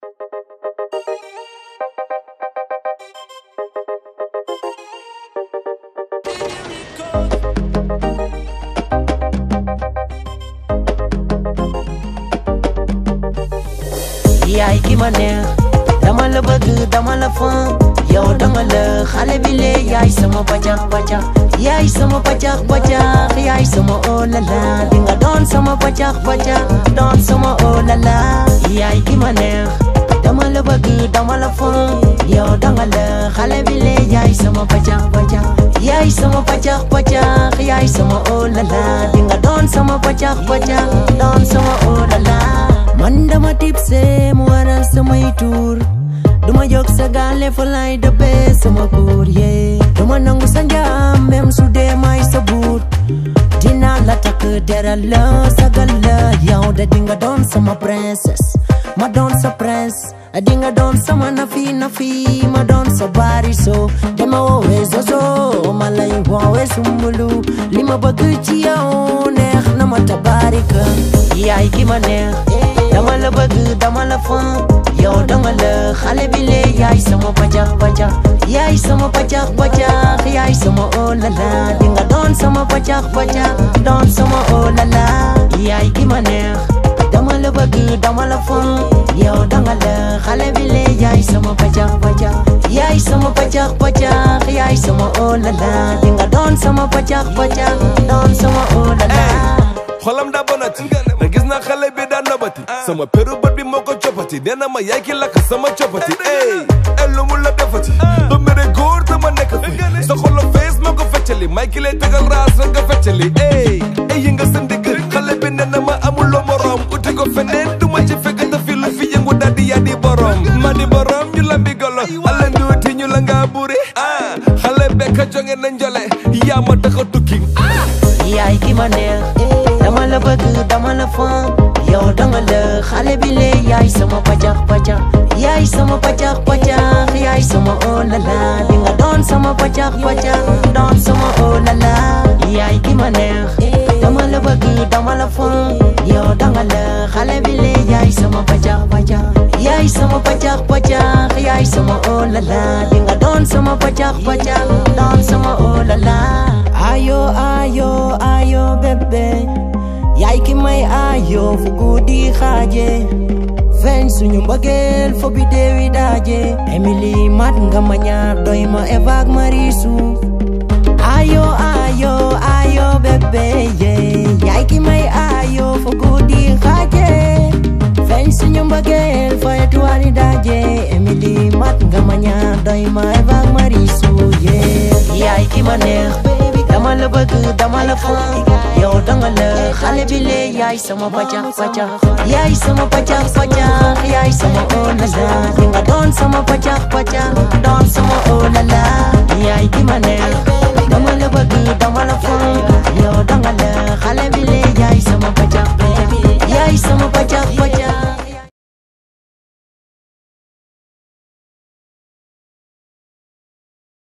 yaay ki ma neex dama la bëgg dama la fan yow danga la xale bi lee yaay sama pacax pacax yaay sama pacax pacax yaay sama oh la la di nga doon sama pacax pacax doon sama oh la la yaay ki ma neex dama la bëgg dama la fan yow danga la xale bi lee yaay sama pacax pacax yaay sama pacax pacax yaay sama oh la la di nga doon sama pacax pacax doon sama oh la la man dama tipse mu waral samay tuur duma jóg sa gaale fa lay dëbbee sama kuur yee duma nangu sa njaam même su dee may sa buut dinaa la takk deral la sagal la yow de dinga doon sama princesse ma doon sa prince dinga doon sama nafi nafi ma doon sa bariso dama woowee zozo ma lay woowee sumbulu li ma bëgg ci yow neex na ma tabarika yaay ki ma neex dama la bëgg dama la fan yow danga la xale bi lee yaay sama pacax pacax yaay sama pacax pacax yaay sama oh la la di nga doon sama pacax pacax doon sama oh la la yaay ki ma neex dama la bëgg dama la fan yow danga la xale bi lee yaay sama pacax pacax yaay sama pacax pacax yaay sama oh la la di nga doon sama pacax pacax doon sama oh la la xolam daa bonati te gis naa xale bi daa nobati sama peru bët bi moo ko coppati nee na ma yaay ki lakk sama coppati ey ey lu mu la defati ba mere góor te ma nekk fi sa xolo fees moo ko feccali may ki lay tegal raas rek nga feccali ey ey yi nga sa ndigg xale bi nee na ma amuloo morom uti ko feneen du ma ci fekk te fi lu fi yëngu daal di yaa di borom ma di borom ñu la mbi golo ala nduuti ñu la ngaa buri ah xale bekka jonge na njole yaa ma tax a tukki yaay ki ma neex dama la bëgg dama la fan yow danga la xale bi lee yaay sama pacax pacax yaay sama pacax pacax yaay sama oh la la di nga doon sama pacax pacax doon sama oh la la yaay ki ma neex dama la bëgg dama la fan yow danga la xale bi lee yaay sama pacax pacax yaay sama pacax pacax yaay sama oh la la di nga doon sama pacax pacax doon sama oh la la ayo ayo ayo bébé yaay ki may ayo fu guddi xaaje feeñ suñu mbëggeel fo bi deewi daaje Emily mat nga ma ñaar doy ma Eva ak Marisu ayo ayo ayo bébé yaay ki may ayo fu guddi xaaje feeñ suñu mbëggeel fo étoile daaje Emily mat nga ma ñaar doy ma Eva ak Marisu yaay ki ma neex dama la bëgg dama la fan yow danga la xale bi lee yaay sama pacax pacax yaay sama pacax pacax yaay sama oh la la di nga doon sama pacax pacax doon sama oh la la yaay ki ma neex dama la bëgg dama la